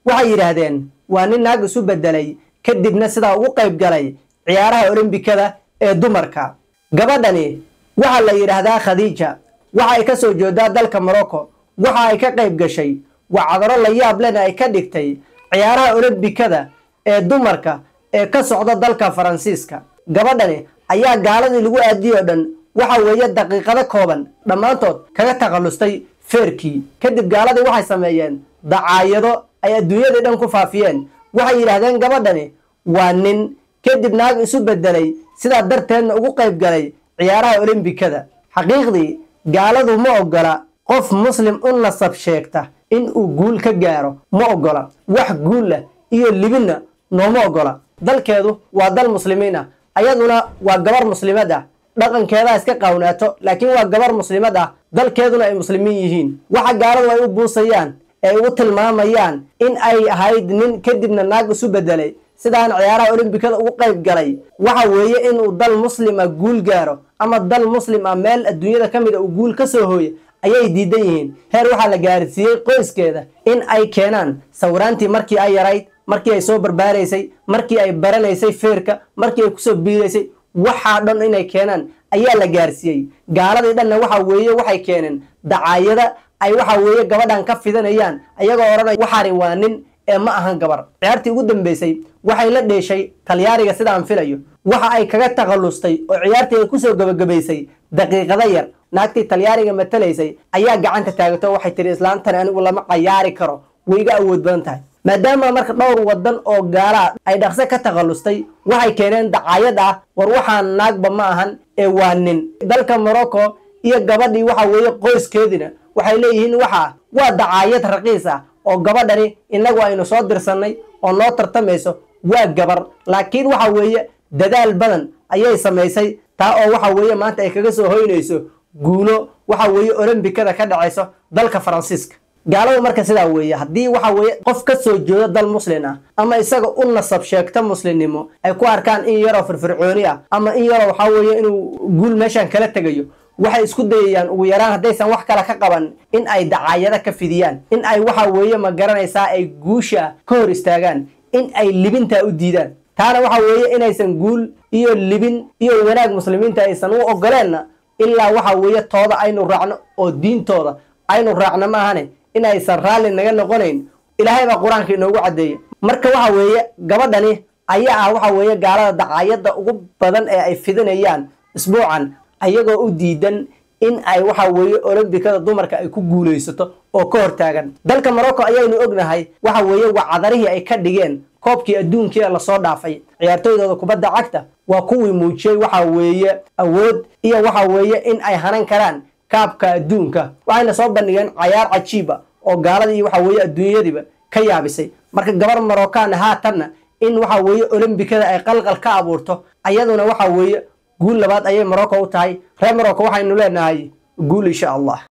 waxay yidhaahdeen waa nin naag isu beddelay kadibna sidaa ugu qayb galay ciyaaraha olombikada ee dumarka gabadhani waxaa la yidhaahdaa khadiija waxa ay ka soo jeedaa dalka morocco waxa ay ka qayb gashay wacdaro la yaab lena ay ka dhigtay ciyaaraha olombikada ee dumarka ee ka socda dalka faransiiska gabadhani ayaa gaaladii lagu aadiyey oo dhan waxa weeye daqiiqado kooban dhammaantood kaga takhallustay feerkii kadib gaaladii waxay sameeyeen dacaayado ay adduunyadii dhan ku faafiyeen waxay yidhaahdeen gabadhani waa nin kadib naag isu beddelay sidaa darteedna ugu qayb galay ciyaaraha olombikada xaqiiqdii gaaladu ma oggola qof muslim u nasab sheegta in uu guul ka gaaro ma oggola wax guulah iyo libinna nooma oggola dalkeedu waa dal muslimiin ah ayaduna waa gabar muslimad ah dhaqankeedaa iska qaawnaato laakiin waa gabar muslimad ah dalkeeduna ay muslimiin yihiin waxa gaaladu ay u buusayaan ee ay u tilmaamayaan in ay ahayd nin kadibna naag isu beddelay sidaan ciyaaraha olombikada ugu qayb galay waxa weeye inuu dal muslima guul gaaro ama dal muslim ah meel adduunyada ka mid a uu guul ka soo hooya ayay diidan yihiin heer waxaa la gaarsiiyey qoyskeeda in ay keenaan sawiraantii markii ay yarayd markii ay soo barbaaraysay markii ay baranaysay feerka markii ay kusoo biiraysay waxaa dhan inay keenaan ayaa la gaarsiiyey gaaladii dhanna waxa weeye waxay keeneen dacaayada ay waxa weeye gabadhan ka fidanayaan ayagoo odhanaya waxaani waa nin ee ma ahan gabar ciyaartii ugu dambeysay waxay la dheeshay talyaariga sidaan filayo waxa ay kaga takhallustay oo ciyaartii ay kusoo gebagabaysay daqiiqada yar naagtii talyaariga matalaysay ayaa gacanta taagato waxay tihi islaantani anigu lama cayaari karo way iga awood badan tahay maadaama marka dhowr wadan oo gaalaa ay dhaqse ka takhallustay waxay keeneen dacaayad ah war waxaan naagba ma ahan ee waa nin dalka morocco iyo gabadhii waxa weeye qoyskeedina waxay leeyihiin waxaa waa dacaayad raqiis ah oo gabadhani innagu aynu soo dirsannay oo noo tartamayso waa gabar laakiin waxa weeye dadaal badan ayay samaysay taa oo waxa weeye maanta ay kaga soo hoynayso guulo waxa weeye olombikada ka dhacayso dalka faransiiska gaaladu marka sidaa weeye haddii waxa weeye qof ka soo jeedo dal muslin ah ama isaga u nasab sheegta muslimnimo ay ku arkaan in yaroo firfircooni ah ama in yaroo waxaa weeye inuu guul meeshan kala tegayo waxay isku dayayaan ugu yaraan haddaysan wax kale ka qaban in ay dacaayado ka fidiyaan in ay waxa weeye ma garanaysaa ay guusha ka hor istaagaan in ay libintaa u diidaan taana waxa weeye inaysan guul iyo libin iyo wanaag muslimiinta aysan u ogoleenna ilaa waxa weeye tooda aynu raacno oo diintooda aynu raacno maahane in aysan raalli naga noqonayn ilaahay baa qur-aanka inoogu caddeeya marka waxa weeye gabadhani ayaa ah waxa weeye gaalada dacaayadda ugu badan ee ay fidinayaan isbuucan ayagoo u diidan in ay waxa weeye olombikada dumarka ay ku guulaysato oo ka hortaagan dalka morocco ayaynu ognahay waxa weeye wacdarihii ay ka dhigeen koobkii adduunkii ee lasoo dhaafay ciyaartooydooda kubadda cagta waa kuwii muujiyey waxa weeye awood iyo waxa weeye in ay hanan karaan kaabka adduunka waxayna soo bandhigeen cayaar cajiiba oo gaaladii waxa weeye adduunyadiiba ka yaabisay marka gabar marocana haatanna in waxa weeye olombikada ay qalqal ka abuurto ayaduna waxa weeye guul labaad ayay morocco u tahay reer morocco waxaynu leenahay guul insha allah